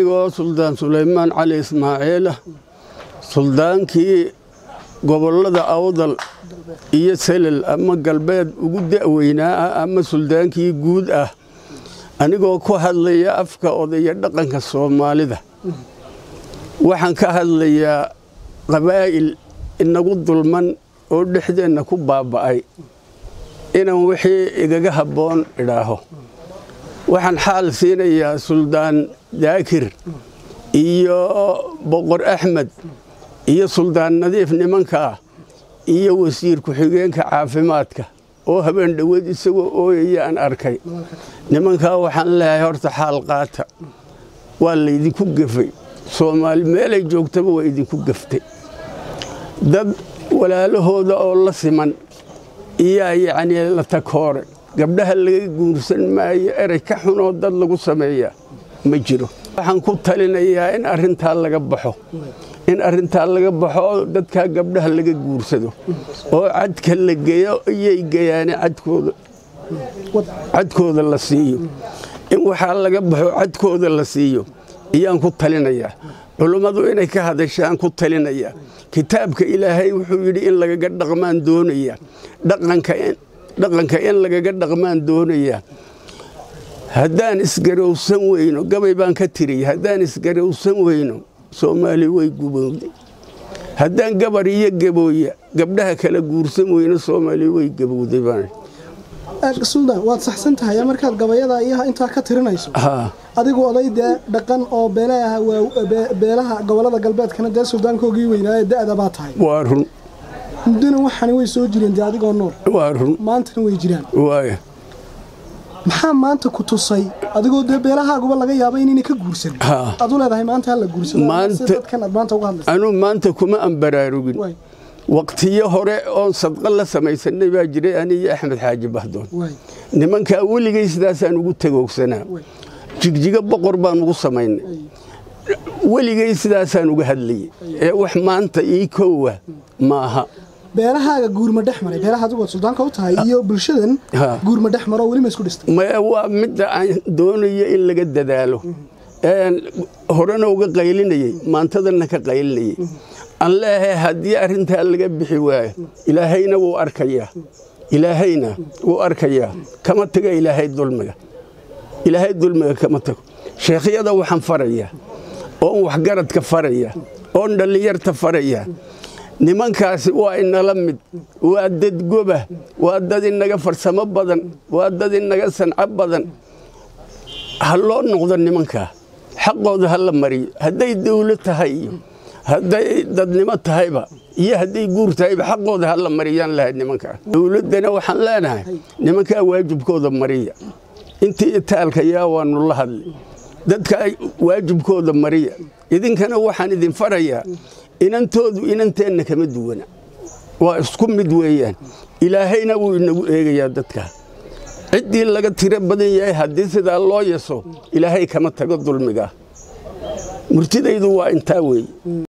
anigoo suldaan sulaymaan cali ismaaciilah suldaankii gobollada awdal iyo selel ama galbeed ugu da'weynaa ah ama suldaankii guud ah anigoo ku hadlaya afka odaya dhaqanka soomaalida waxaan ka hadlayaa qabaa'il inagu dulman oo dhexdeenna ku baaba'ay inaan wixii igaga habboon idhaaho waxaan xaal siinayaa suldaan daakir iyo boqor axmed iyo suldaan nadiif nimanka ah iyo wasiir ku-xigeenka caafimaadka oo habeen dhoweed isagoo ooyaya aan arkay nimankaa waxaan leeyahay horta xaal qaata waa laydinku gefay soomaali meelay joogtaba waa idinku geftay dad walaalahooda oo la siman iyaa yacnii la takoore gabdhaha laga guursan maayo erey ka xunoo dad lagu sameeyaa ma jiro waxaan ku talinayaa in arrintaa laga baxo in arrintaa laga baxo oo dadkaa gabdhaha laga guursado oo cadka la geeyo iyay geyaane cadkooda cadkooda la siiyo in waxaa laga baxo cadkooda la siiyo iyaan ku talinayaa culummadu inay ka hadashaan ku talinayaa kitaabka ilaahay wuxuu yidhi in lagaga dhaqmaan doonaya dhaqanka in lagaga dhaqmaan doonaya haddaan isgarowsan weyno gabay baan ka tiriya haddaan isgarowsan weyno soomaali way gubowday haddaan gabar iyo gabooya gabdhaha kala guursan weyno soomaali way gabowday baan suldaan waad saxsan tahay markaad gabayada iyo intaa ka tirinayso adigu oday dee dhaqan oo beelaha beelaha gobolada galbeedkana dee suldaankoogii weynaaye da'da baa tahay waa run muddona waxaani way soo jireen dee adigoo nool waa run maantana way jiraan waaya maxaa maanta ku tusay adigoo dee beelahaaguba laga yaaba inayna ka guursan aad u leedahay maanta hala guursado dadkan aad maanta uga hadlaysa anuu maanta kuma aan baraarugin waqtiyo hore oon sadqa la samaysanay baa jiray aniyo axmed xaaji bahdoon nimankaa weligay sidaasaan ugu tagoogsanaa jigjigo boqor baan ugu samaynay weligay sidaasaan uga hadlayay ee wax maanta ii koowa maaha beelahaaga guurma dhex maray beelaha adigood suldaanka u tahay iyo bulshadan guurma dhex maro welima isku dhistay maya waa midda aan doonayo in laga dadaalo horena uga qaylinayey maantadana ka qaylinayey aan leeyahay haddii arrintaa laga bixi waayo ilaahayna wuu arkayaa ilaahayna wuu arkayaa kama taga ilaahay dulmiga ilaahay dulmiga kama tago sheekhyada waxaan farayaa oon waxgaradka faraya oon dhallinyarta faraya nimankaasi waa inala mid waa dad goba waa dad inaga farsamo badan waa dad inaga sanco badan ha loo noqdo nimankaa xaqooda ha la mariyo hadday dawlad tahay iyo hadday dadnimo tahayba iyo hadday guur tahayba xaqooda ha la mariyaan lahayd nimankaa dawladdana waxaan leenahay nimankaa waajibkooda mariya intii itaalka yaa waanu la hadlay dadka waajibkooda mariya idinkana waxaan idin farayaa inantoodu inanteenna kama duwana waa isku mid weeyaan ilaahayna wuu inagu eegayaa dadkaa ciddii laga tiro badan yahay haddii sidaa loo yaso ilaahay kama tago dulmigaa murtidaydu waa intaa weeye